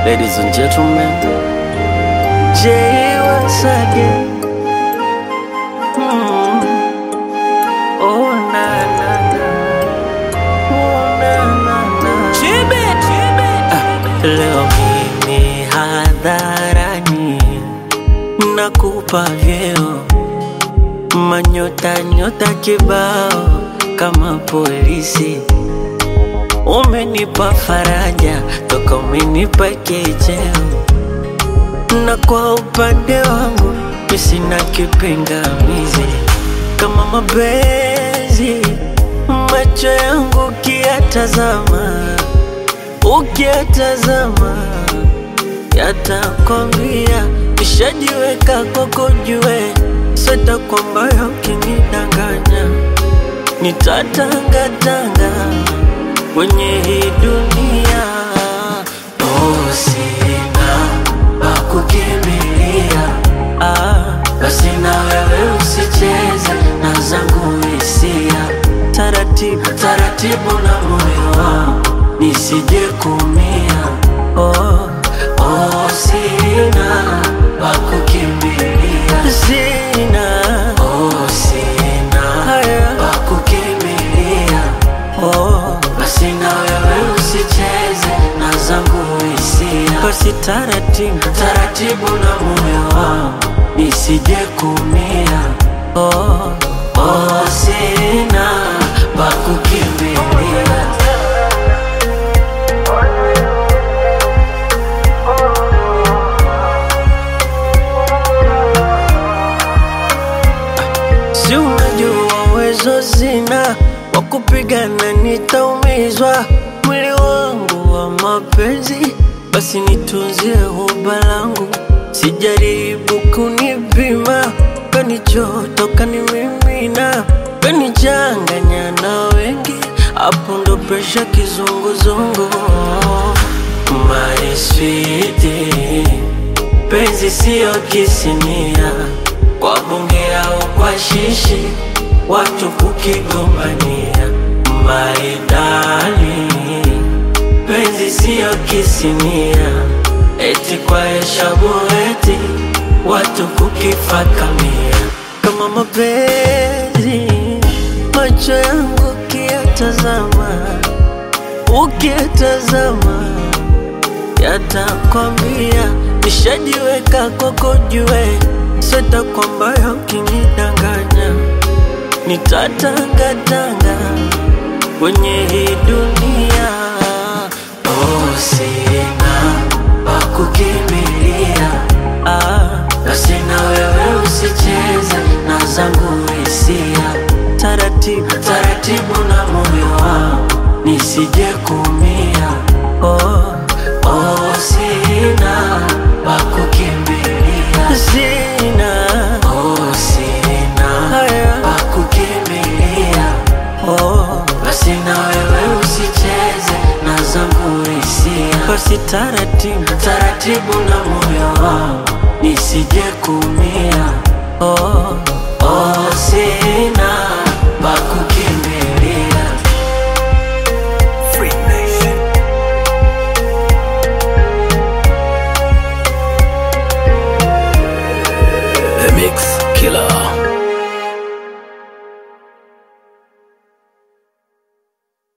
Ladies and gentlemen, Jay once again. Mm. Oh na na na, oh na na na. Ah, leo mimi hadharani nakupa vyeo manyota nyota kibao kama polisi Umenipa faraja toka umenipa kicheo, na kwa upande wangu mi sina kipingamizi. Kama mapenzi macho yangu ukiyatazama, ukiyatazama yatakwambia nishajiweka kwako, jue sita kwamba ukinidanganya nitatangatanga kwenye hii dunia. Oh, sina pa kukimbilia, ah, basi na wewe usicheze na zangu hisia, taratibu taratibu na moyo wangu nisije kumia. Oh, oh, sina pa kukimbilia, sina oh, sina haya pa kukimbilia oh, basi na wewe usicheze na zangu hisia, basi taratibu taratibu na moyo wangu nisije kumia. Oh, oh, sina pa kukimbilia. Si unajua uwezo zina wa kupigana, nitaumizwa mwili wangu wa mapenzi, basi nitunzie huba langu, sijaribu kunipima, kanichoto kanimimina, kanichanganya na wengi, hapo ndo presha kizunguzungu. My sweetie penzi siyo kisinia kwa bunge au kwa shishi watu kukigombania maidali penzi siyo kisinia eti kwa heshabu eti watu kukifakamia kama mapenzi macho yangu ukiyatazama ukiyatazama yatakwambia nishajiweka kwako, jue sita kwamba ukinidanganya nitatangatanga kwenye hii dunia. Oh, sina pa kukimbilia, ah, basi na wewe usicheze na zangu hisia, taratibu taratibu na moyo wangu nisije kumia. Oh, oh, sina pa kukimbilia, sina oh, sina haya pa kukimbilia. Oh, basi na wewe usicheze na zangu hisia, basi taratibu taratibu na moyo wangu nisije kumia. Oh, oh, sina